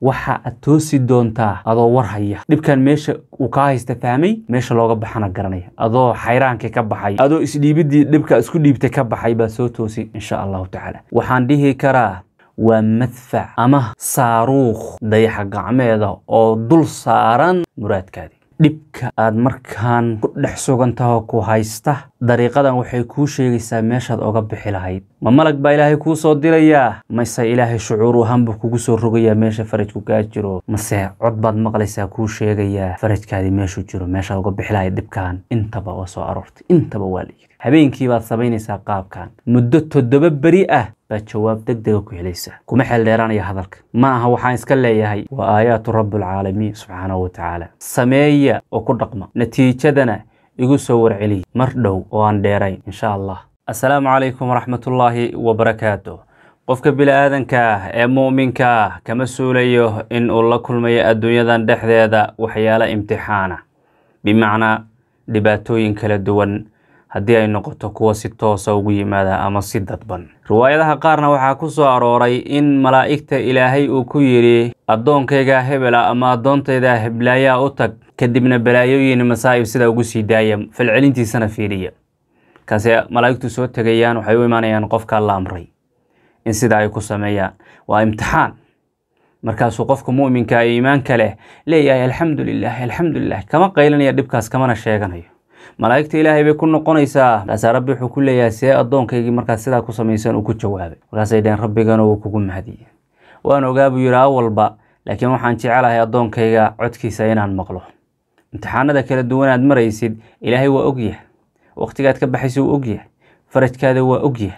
waxa aad toosi doontaa adoo war haya dhibkan meesha uu kaa haysta fahmay meesha looga baxana garanaya adoo xayraankii ka baxay adoo isdhiibidii dhibka isku dhiibtay ka baxay baad soo toosi insha allahu tacaala waxaan dhihi karaa waa madfac ama saaruukh dayaxa gacmeeda oo dul saaran muraadkaadii dhibka aad markaan ku dhex sugantaho ku haysta dariiqadan waxay kuu sheegaysaa meeshaad oga bixi lahayd ma malag baa ilaahay kuu soo dirayaa mase ilaahay shucuur ahaan buu kugu soo rogayaa meesha farajku kaa jiro mase cod baad maqlaysaa kuu sheegayaa farajkaadii meeshuu jiro meeshaad uga bixi lahayd dhibkan intaba waa soo aroortay intaba waa la yidhi habeenkii baad samaynaysaa qaabkan muddo toddoba beri ah baad jawaab deg dega ku helaysaa kuma xeeldheeraanaya hadalka ma aha waxaan iska leeyahay waa aayaatu rabbilcaalamiin subxaanahu wa tacaala sameeya oo ku dhaqma natiijadana igu soo warceliy mar dhow oo aan dheerayn insha allah assalaamu calaykum waraxmatullaahi wabarakaatu qofka bili-aadanka ah ee mu'minka ah kama suulayo in uu la kulmayo adduunyadan dhexdeeda waxyaalo imtixaana bimacnaa dhibaatooyin kala duwan haddii ay noqoto kuwa si toosa ugu yimaada ama si dadban riwaayadaha qaarna waxaa ku soo arooray in malaa'igta ilaahay uu ku yidhi addoonkaygaa hebela ama addoontaydaa heblaayaa u tag kadibna balaayooyin masaa'ib sidaa ugu sii daaya falcelintiisana fiiriya kaase malaa'igtu soo tegayaan waxay u imaanayaan qofkaa la amray in sidaa ay ku sameeyaan waa imtixaan markaasuu qofka mu'minka ee iimaanka leh leeyahay alxamdu lilah alxamdu lilah kama qaylanaya dhibkaas kamana sheeganayo malaa'igta ilaahay bay ku noqonaysaa markaasaa rabbi wuxuu ku leeyahay see addoonkaygii markaad sidaa ku samaysan uu ku jawaabay markaasay dhaheen rabbigana uu kugu mahadiyey waan ogaa buu yidhi awalba laakiin waxaan jecelahay addoonkayga codkiisa inaan maqlo imtixaanada kala duwan aad maraysid ilaahay waa ogyahay waqtigaad ka baxaysa wuu ogyahay farajkaada waa ogyahay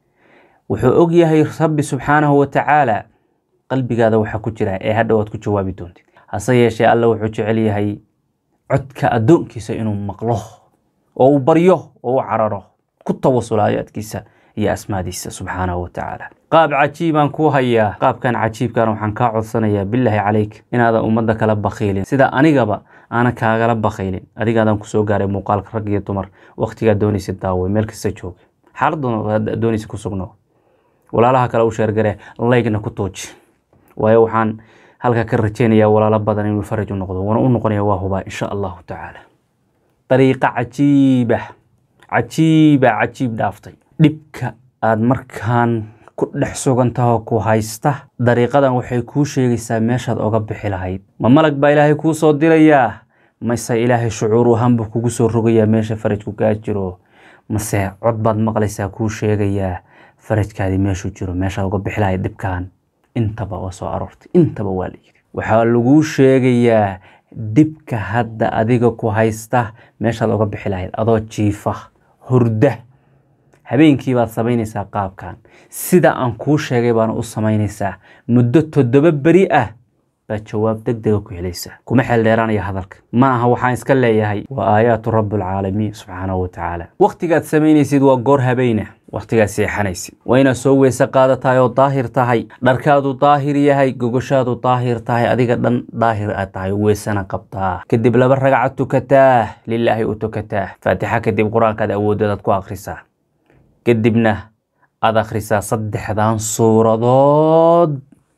wuxuu ogyahay rabbi subxaanahu wa tacaala qalbigaada waxaa ku jira ee hadha waad ku jawaabi doontid hase yeeshee alla wuxuu jecel yahay codka addoonkiisa inuu maqlo oo uu baryo oo u cararo ku tawasulo aayaadkiisa iyo asmaadiisa subxaanahu wa tacaala qaab cajiibaan kuu hayaa qaabkan cajiibkan waxaan kaa codsanayaa bilaahi calayk inaadan ummadda kala bakhiilin sida anigaba aanan kaagala bakhiilin adigaadan kusoo gaaray muuqaalka rag iyo dumar wakhtigaa doonaysa daawo meel kasta jooga xaaladda doonaysa ku sugno walaalaha kale u sheergare laygna ku tuuji waayo waxaan halka ka rajeynayaa walaalo badan inuu faraj u noqdo wana u noqonaya waa hubaa insha allahu tacaala dariiqa cajiiba cajiiba cajiib dhaaftay dhibka aad markaan ku dhex sugantaho ku haysta dariiqadan waxay kuu sheegaysaa meeshaad oga bixi lahayd ma malag baa ilaahay kuu soo dirayaa mase ilaahay shucuur ahaan buu kugu soo rogayaa meesha farajku kaa jiro mase cod baad maqlaysaa kuu sheegayaa farajkaadii meeshuu jiro meeshaad uga bixi lahayd dhibkan intaba waa soo aroortay intaba waa la yidhi waxaa laguu sheegayaa dhibka hadda adiga ku haysta meeshaad oga bixi lahayd adoo jiifa hurda habeenkii baad samaynaysaa qaabkan sida aan kuu sheegay baana u samaynaysaa muddo toddoba beri ah baad jawaab deg dega ku helaysaa kuma xeeldheeraanaya hadalka ma aha waxaan iska leeyahay waa aayaatu rabbilcaalamiin subxaanahu wa tacaala wakhtigaad samaynaysid waa goor habeyna wakhtigaad seexanaysid waa inaad soo weyse qaadatahay oo daahir tahay dharkaadu daahir yahay gogoshaadu daahir tahay adiga dhan daahir aad tahay weysana qabtaa kadib laba ragcad tukataa lilaahi u tukataa faatixa kadib qur-aankaad awoodadaad ku akhrisaa kadibna aada akhrisaa saddexdan suuradood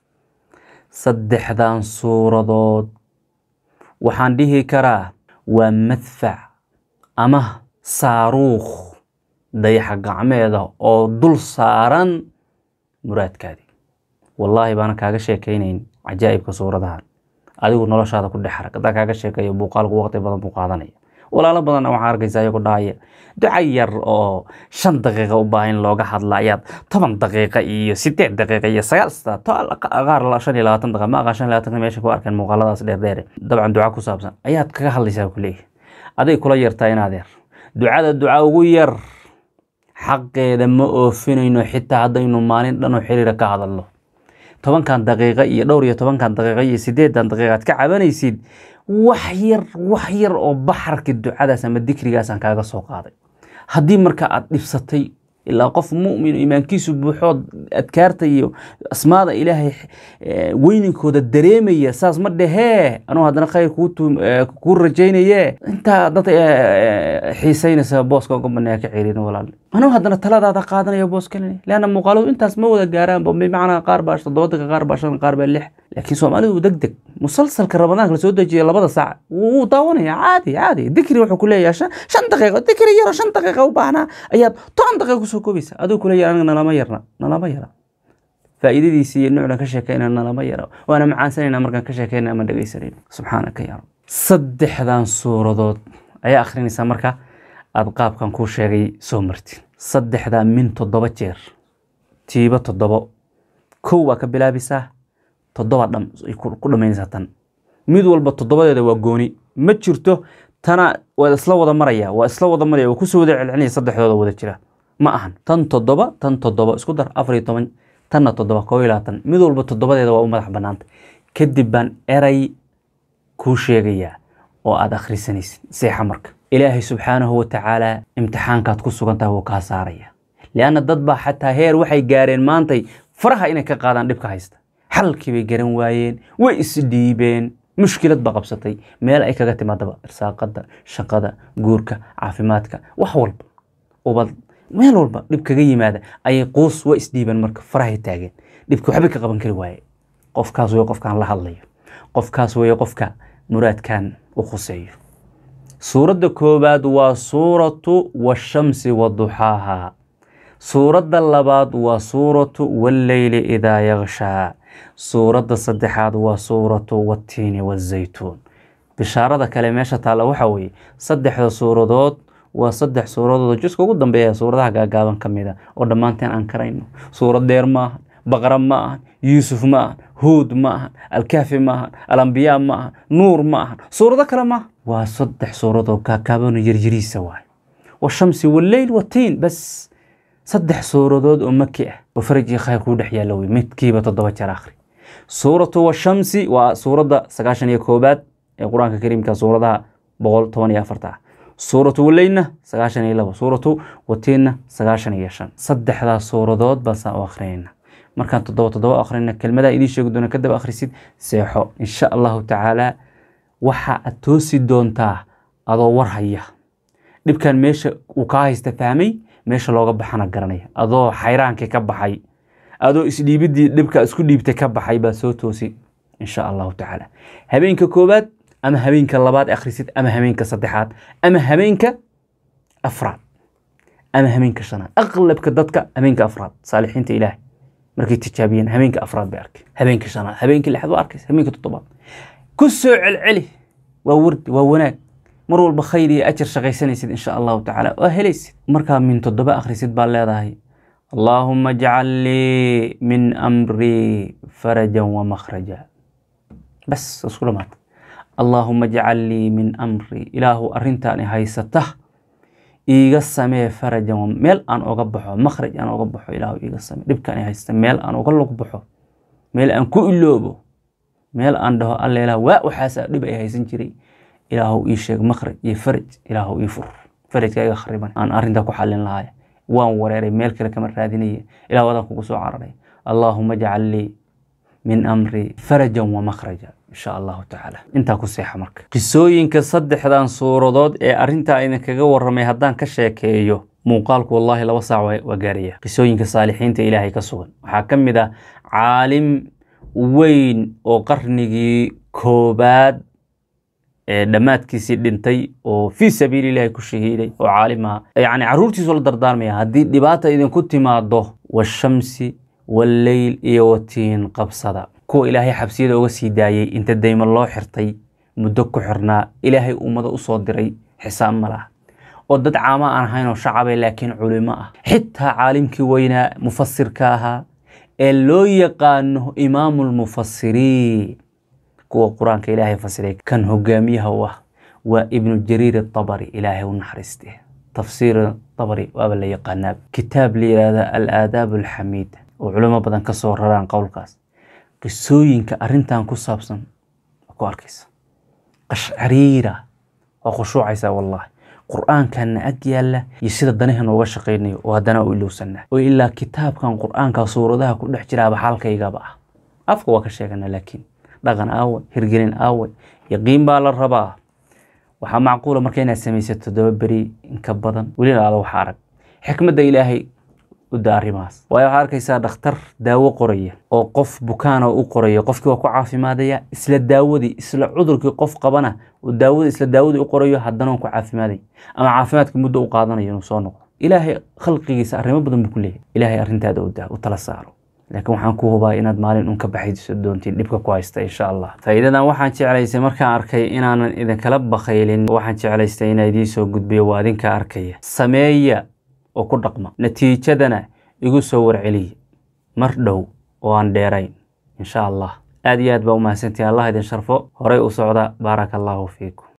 saddexdan suuradood waxaan dhihi karaa waa madfac ama saaruukh dayaxa gacmeeda oo dul saaran muraadkaadii wallaahi baana kaaga sheekaynayn cajaa'ibka suuradahan adigu noloshaada ku dhex arag haddaan kaaga sheekeeyo muuqaalku waqti badan buu qaadanaya walaalo badanna waxaa arkaysa iyagoo dhahaya duca yar oo shan daqiiqa u baahan in looga hadla ayaad toban daqiiqa iyo sideed daqiiqa iyo sagaal qaar shan iyo labaatan daqiiqa ma aqaan shan iyo labaatan meesha ku arkeen muuqaaladaas dheerdheere dabcan duca ku saabsan ayaad kaga hadlaysaa kuleeyahay aday kula yartaa in adeer ducada duca ugu yar xaqeeda ma oofinayno xitaa haddaynu maalin dhan oo xiriira ka hadalno tobankan daqiiqa iyo dhowr iyo tobankan daqiiqa iyo sideedan daqiiqa aad ka cabanaysid wax yar wax yar oo baxarka ducadaas ama dikrigaasaan kaaga soo qaaday haddii marka aad dhibsatay ilaa qof mu'min iimaankiisu buuxood adkaarta iyo asmaada ilaahay weyninkooda dareemaya saas ma dhehee anuu haddana khayr kuu rajaynaye intaa dad xiisaynaysa booska uga baneeya ka cerin walaal anuu haddana taladaada qaadanaya boos kalene leanna muuqaaladu intaas ma wada gaaraanba bimacnaa qaar baa toddoba daqiiqa qaar baa shan qaar baa lix laakiin soomaalidu deg deg musalsalka ramadaanka lasoo dejiya labada saac wuu daawanaya caadi caadi dikri wuxuu kuleeyahay shan shan daqiiqo dikri yaro shan daqiiqa u baahnaa ayaad toban daqiiqa kusoo koobaysa adigu kuleeyahay aniga nalama yarna nalama yara faa'iidadiisi iyo nuucdan ka sheekayna nalama yara waana macaansanayna markaan ka sheekayna ama dhegaysanayna subxaanaka yaa rab saddexdan suuradood ayaa akhrinaysaa marka aada qaabkan kuu sheegay soo martid saddexdaa min toddoba jeer tiiba toddobo kow waa ka bilaabisaa toddoba dham ay ku ku dhammaynaysaa tan mid walba toddobadeeda waa gooni ma jirto tana waa isla wada maraya waa isla wada maraya waa kusoo wada celcelinaya saddexdooda wada jira ma ahan tan toddoba tan toddoba isku dar afar iyo toban tanna toddoba koo iyo labaatan mid walba toddobadeeda waa u madax bannaanta kadib baan eray kuu sheegayaa oo aada akhrisanaysid seexa marka ilaahay subxaanahu wa tacaala imtixaankaad ku sugan tahay wuu kaa saaraya lianna dad baa xataa heer waxay gaareen maantay faraha inay ka qaadaan dhibka haysta xalkii bay garan waayeen way isdhiibeen mushkilad ba qabsatay meel ay kaga timaadaba irsaaqada shaqada guurka caafimaadka wax walba ubad meel walba dhib kaga yimaada ayay quus waa isdhiibeen marka farahay taageen dhibki waxba ka qaban kari waaye qofkaas wey qofkaan la hadlayo qofkaas wey qofka muraadkan u khuseeyo suuradda koowaad waa suuratu washamsi waduxaaha suuradda labaad waa suuratu walleyli idaa yakshaa suuradda saddexaad waa suuratu wattiini wazaytuun bishaarada kale meesha taalla waxaa weeye saddexda suuradood waa saddex suuradood oo juska ugu dambeeya suuradaha gaagaaban ka mida oo dhammaanteen aan karayno suurad dheer ma ahan baqra ma ahan yuusuf ma ahan huud ma ahan alkaafi ma ahan alambiyaa ma ahan nuur ma ahan suurado kale maaha waa saddex suuradoo gaagaabano yaryariisa waay washamsi walleyl watiin bas saddex suuradood oo maki ah oo faraj iyo khayr kuu dhex yaalla wey midkiiba toddoba jeer akhri suuratu washamsi waa suuradda sagaashan iyo koobaad ee qur-aanka kariimka suuradaha boqol toban iyo afarta ah suuratu waleynna sagaashan iyo labo suuratu watiinna sagaashan iyo shan saddexdaas suuradood baasaan u akrinayna markaan toddoba toddoba akhrina kelmadaa idiin sheegi doona kadaba akhrisid seexo insha allahu tacaala waxa aad toosi doontaa adoo war haya dhibkan meesha uu kaa haysta fahmay meesha looga baxana garanaya adoo xayraankii ka baxay adoo isdhiibidii dhibka isku dhiibtay ka baxay baa soo toosi insha allahu tacaala habeenka koowaad ama habeenka labaad akhrisid ama habeenka saddexaad ama habeenka afraad ama habeenka shanaad aqlabka dadka habeenka afraad saalixiinta ilaahay markay tijaabiyeen habeenka afraad bay arkay habeenka shanaad habeenka lixaad waa arkaysa habeenka toddobaad ku soo celceli waa wardi waa wanaag mar walba khayr iyo ajar shaqaysanaysid insha allahu tacaala waa helaysid markaa min toddoba akhrisid baa leedahay allaahuma ajcal lii min amrii farajan wa makhraja bas isku dhamaata allaahuma ajcal lii min amrii ilaahu arrintaani haysata iiga samee farajan meel aan oga baxo makhraj aan oga baxo ilaahu iiga samee dhibkaani haysta meel aan oga log baxo meel aan ku iloobo meel aan dhaho alla ilaah waa waxaasa dhib ay haysan jiray ilaahu ii sheeg makhraj iyo faraj ilaahu ii fur farajka iga khariban aan arrintaa ku xallin lahaaya waan wareeray meel kale kama raadinaya ilah wadaan kugu soo cararay allaahuma ajcal lii min amri farajan wa makhraja insha allahu tacaala intaa ku seexa marka qisooyinka saddexdan suuradood ee arrintaa idinkaga warramay haddaan ka sheekeeyo muuqaalku wallaahi laba saac waa gaaraya qisooyinka saalixiinta ilaahay ka sugan waxaa ka mid ah caalim weyn oo qarnigii koobaad ee dhammaadkiisii dhintay oo fii sabiili ilahi ku shahiiday oo caalim aha yacni carruurtiisu la dardaarmaya haddii dhibaata idinku timaado washamsi walleyl iyo watiin qabsada kuwa ilaahay xabsiyada uga sii daayey inta daymo loo xirtay muddo ku xirnaa ilaahay ummado usoo diray xisaab ma laha oo dad caamo aan ahayn oo shacabay laakiin culimo ah xitaa caalimkii weynaa mufasirka ahaa ee loo yaqaano imaamu lmufasiriin kuwa qur-aanka ilaahay fasiray kan hogaamiyaha u ah waa ibnu jariir atabari ilaahay u naxariiste tafsiir tabari waaba la yaqaanaa kitaab la yihahda alaadaab alxamiida oo culimo badan ka soo raraan qowlkaas qisooyinka arrintan ku saabsan waa ku arkaysa qashcariira waa khushuucaysaa wallahi qur-aankanna ag yaalla iyo sida danaha nooga shaqaynayo oo haddana u ilowsanaa oo ilaa kitaabkan qur-aanka suuradaha ku dhex jiraaba xaalkaygaba ah afka waa ka sheegana laakiin dhaqan aawe hirgelin aawe yaqiin baa la rabaa waxaa macquula marka inaad samaysato todoba beri inka badan welina aada wax arag xikmadda ilaahay u daa arrimahaas waayo waxaa arkaysaa dhakhtar daawo qoraya oo qof bukaana u qoraya qofkii waa ku caafimaadaya isla daawadii isla cudurkii qof qabana uu daawada isla daawadii u qorayo haddana ku caafimaadaya ama caafimaadka muddo u qaadanayo inuu soo noqdo ilaahay khalqigiisa arrimo badan buu ku leeyahy ilaahay arrintaada u daa u tala saaro laakiin waxaan ku hubaa inaad maalin un ka baxayso doontiin dhibka ku haysta insha allah faa'iidadan waxaan jeclaystay markaan arkay inaanan idinkala bakaylin waxaan jeclaystay inaa idiin soo gudbiyo waa idinka arkaya sameeya oo ku dhaqma natiijadana igu soo warceliya mar dhow oo aan dheerayn insha allah aad iyo aad baa u mahadsantihin allah idin sharfo horay u socda baaraka allahu fiikum